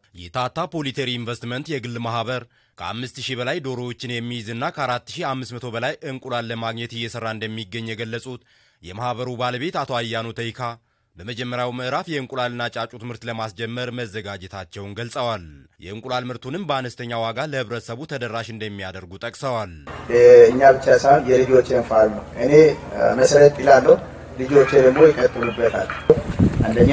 የታታ ፖሊቴሪ ኢንቨስትመንት የግል ማህበር ከ5000 በላይ ዶሮዎችን የሚይዝና ከ4500 በላይ እንቁላል ለማግኘት እየሰራ እንደሚገኝ የገለጹት የማህበሩ ባለቤት አቶ አያኑ ተይካ በመጀመሪያው ምዕራፍ የእንቁላልና ጫጩት ምርት ለማስጀመር መዘጋጀታቸውን ገልጸዋል። የእንቁላል ምርቱንም በአነስተኛ ዋጋ ለህብረተሰቡ ተደራሽ እንደሚያደርጉ ጠቅሰዋል። እኛ ብቻ ሳይሆን የልጆችን ፋርም ነው። እኔ መሰረት ጥላለሁ፣ ልጆቼ ደግሞ ይቀጥሉበታል። አንደኛ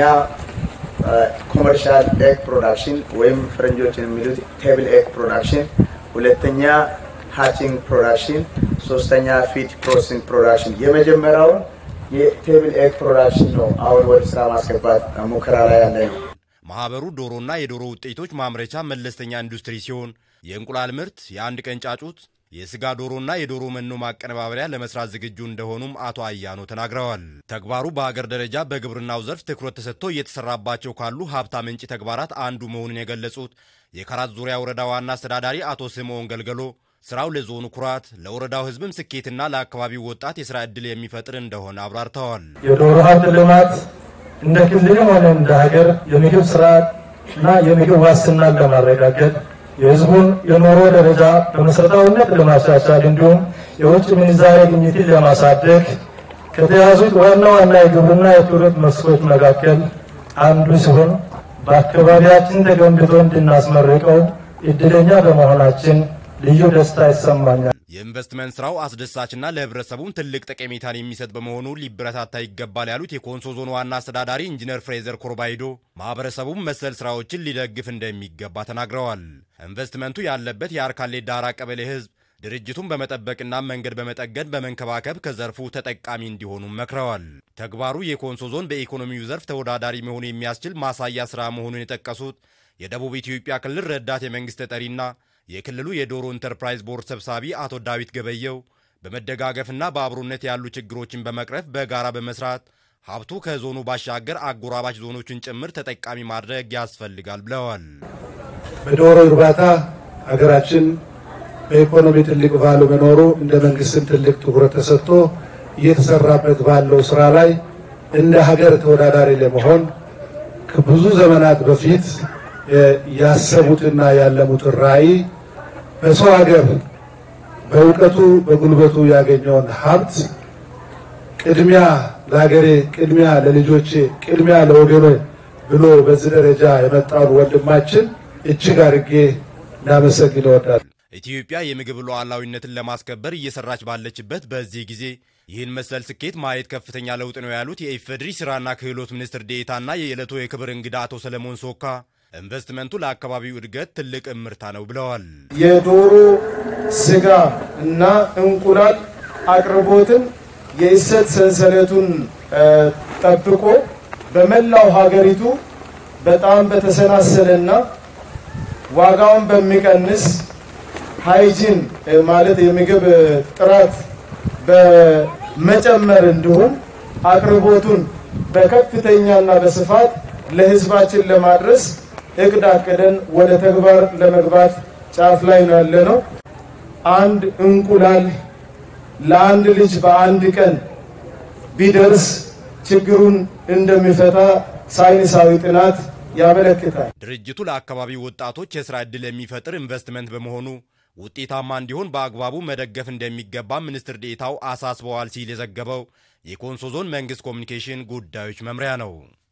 ኮመርሻል ኤግ ፕሮዳክሽን ወይም ፈረንጆች የሚሉት ቴብል ኤግ ፕሮዳክሽን፣ ሁለተኛ ሃቺንግ ፕሮዳክሽን፣ ሶስተኛ ፊድ ፕሮሰሲንግ ፕሮዳክሽን። የመጀመሪያውን የቴብል ኤግ ፕሮዳክሽን ነው አሁን ወደ ስራ ማስገባት ሙከራ ላይ ያለ ነው። ማህበሩ ዶሮና የዶሮ ውጤቶች ማምረቻ መለስተኛ ኢንዱስትሪ ሲሆን የእንቁላል ምርት፣ የአንድ ቀን ጫጩት፣ የስጋ ዶሮና የዶሮ መኖ ማቀነባበሪያ ለመስራት ዝግጁ እንደሆኑም አቶ አያኖ ተናግረዋል። ተግባሩ በሀገር ደረጃ በግብርናው ዘርፍ ትኩረት ተሰጥቶ እየተሰራባቸው ካሉ ሀብታ ምንጭ ተግባራት አንዱ መሆኑን የገለጹት የካራት ዙሪያ ወረዳ ዋና አስተዳዳሪ አቶ ስምዖን ገልገሎ ስራው ለዞኑ ኩራት ለወረዳው ሕዝብም ስኬትና ለአካባቢው ወጣት የስራ ዕድል የሚፈጥር እንደሆነ አብራርተዋል። የዶሮ ሀብት ልማት እንደ ክልልም ሆነ እንደ ሀገር የምግብ ስርዓት እና የምግብ ዋስትናን ለማረጋገጥ የህዝቡን የኑሮ ደረጃ በመሰረታዊነት ለማሻሻል እንዲሁም የውጭ ምንዛሬ ግኝትን ለማሳደግ ከተያዙት ዋና ዋና የግብርና የቱሪስት መስኮች መካከል አንዱ ሲሆን በአካባቢያችን ተገንብቶ እንድናስመርቀው እድለኛ በመሆናችን ልዩ ደስታ ይሰማኛል። የኢንቨስትመንት ስራው አስደሳችና ለህብረተሰቡም ትልቅ ጠቀሜታን የሚሰጥ በመሆኑ ሊበረታታ ይገባል ያሉት የኮንሶ ዞን ዋና አስተዳዳሪ ኢንጂነር ፍሬዘር ኮርባይዶ ማህበረሰቡም መሰል ስራዎችን ሊደግፍ እንደሚገባ ተናግረዋል። ኢንቨስትመንቱ ያለበት የአርካሌ ዳራ ቀበሌ ህዝብ ድርጅቱን በመጠበቅና መንገድ በመጠገን በመንከባከብ ከዘርፉ ተጠቃሚ እንዲሆኑ መክረዋል። ተግባሩ የኮንሶ ዞን በኢኮኖሚው ዘርፍ ተወዳዳሪ መሆኑ የሚያስችል ማሳያ ስራ መሆኑን የጠቀሱት የደቡብ ኢትዮጵያ ክልል ረዳት የመንግስት ተጠሪና የክልሉ የዶሮ ኢንተርፕራይዝ ቦርድ ሰብሳቢ አቶ ዳዊት ገበየው በመደጋገፍና በአብሮነት ያሉ ችግሮችን በመቅረፍ በጋራ በመስራት ሀብቱ ከዞኑ ባሻገር አጎራባች ዞኖችን ጭምር ተጠቃሚ ማድረግ ያስፈልጋል ብለዋል። በዶሮ እርባታ ሀገራችን በኢኮኖሚ ትልቅ ቫሉ መኖሩ እንደ መንግስትም ትልቅ ትኩረት ተሰጥቶ እየተሰራበት ባለው ስራ ላይ እንደ ሀገር ተወዳዳሪ ለመሆን ከብዙ ዘመናት በፊት ያሰቡትና ያለሙትን ራዕይ በሰው ሀገር በእውቀቱ በጉልበቱ ያገኘውን ሀብት ቅድሚያ ለሀገሬ፣ ቅድሚያ ለልጆቼ፣ ቅድሚያ ለወገኖ ብሎ በዚህ ደረጃ የመጣውን ወንድማችን እጅግ አድርጌ ላመሰግን እወዳለሁ። ኢትዮጵያ የምግብ ሉዓላዊነትን ለማስከበር እየሰራች ባለችበት በዚህ ጊዜ ይህን መሰል ስኬት ማየት ከፍተኛ ለውጥ ነው ያሉት የኢፌዴሪ ስራና ክህሎት ሚኒስትር ዴኤታና የዕለቱ የክብር እንግዳ አቶ ሰለሞን ሶካ ኢንቨስትመንቱ ለአካባቢው እድገት ትልቅ እምርታ ነው ብለዋል። የዶሮ ስጋ እና እንቁላል አቅርቦትን የእሴት ሰንሰለቱን ጠብቆ በመላው ሀገሪቱ በጣም በተሰናሰለና ዋጋውን በሚቀንስ ሃይጂን ማለት የምግብ ጥራት በመጨመር እንዲሁም አቅርቦቱን በከፍተኛና በስፋት ለሕዝባችን ለማድረስ እቅድ አቅደን ወደ ተግባር ለመግባት ጫፍ ላይ ነው ያለ ነው። አንድ እንቁላል ለአንድ ልጅ በአንድ ቀን ቢደርስ ችግሩን እንደሚፈታ ሳይንሳዊ ጥናት ያመለክታል። ድርጅቱ ለአካባቢው ወጣቶች የስራ ዕድል የሚፈጥር ኢንቨስትመንት በመሆኑ ውጤታማ እንዲሆን በአግባቡ መደገፍ እንደሚገባ ሚኒስትር ዴኤታው አሳስበዋል ሲል የዘገበው የኮንሶ ዞን መንግስት ኮሚኒኬሽን ጉዳዮች መምሪያ ነው።